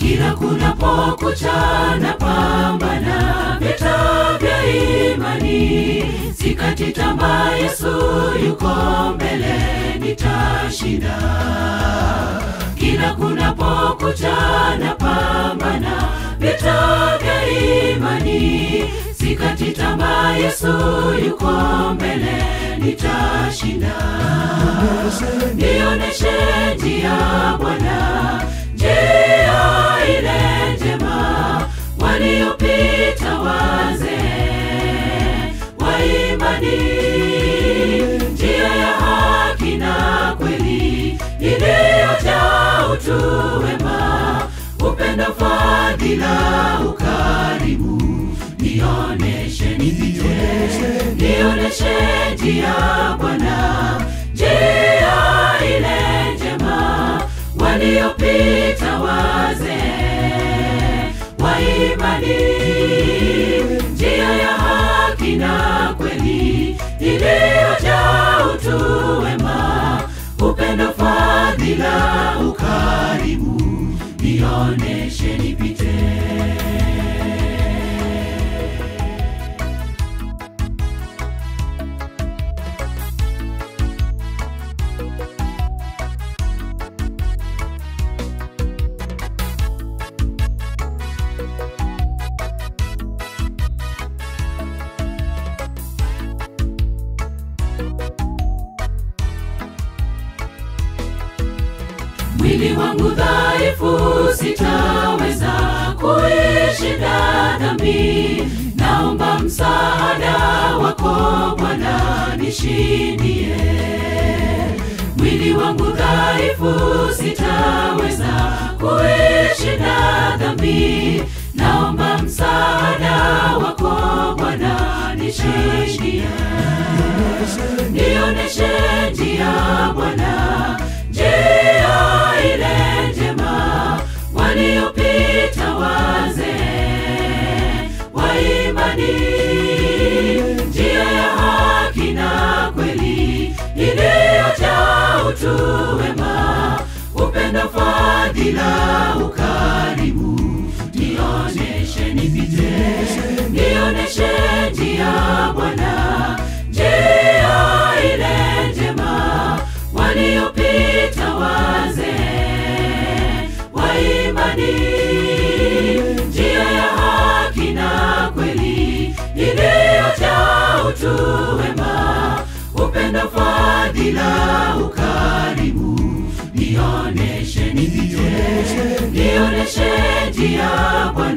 kila kunapokucha na pambana vita vya imani, sikati tamaa, Yesu yuko mbele, nitashinda. Kila kunapokucha na pambana vita vya imani, sikati tamaa, Yesu yuko mbele, nitashinda. Nioneshe njia Bwana, njia ile njema waliopita wazee wa imani, njia ya haki na kweli iliyojaa utu wema, upendo, fadhila, ukarimu. Nioneshe nipite, nioneshe njia Bwana, njia ile njema waliopita wazee wa imani, njia ya haki na kweli iliyojaa utu wema, upendo, fadhila, ukarimu. Nioneshe nipite. mwili wangu dhaifu, sitaweza kuishinda dhambi. Naomba msaada wako Bwana, nishindie. Mwili wangu dhaifu, sitaweza kuishinda dhambi. Naomba msaada wako Bwana, nishindie. Nioneshe njia Bwana, njia ile njema waliopita wazee wa imani, njia ya haki na kweli iliyojaa utu wema, upendo, fadhila, ukarimu. Nioneshe nipite, nioneshe njia Bwana, njia ile njema waliopita wazee wa imani, njia ya haki na kweli iliyojaa utu wema, upendo, fadhila, ukarimu. Nioneshe nipite, nioneshe njia Bwana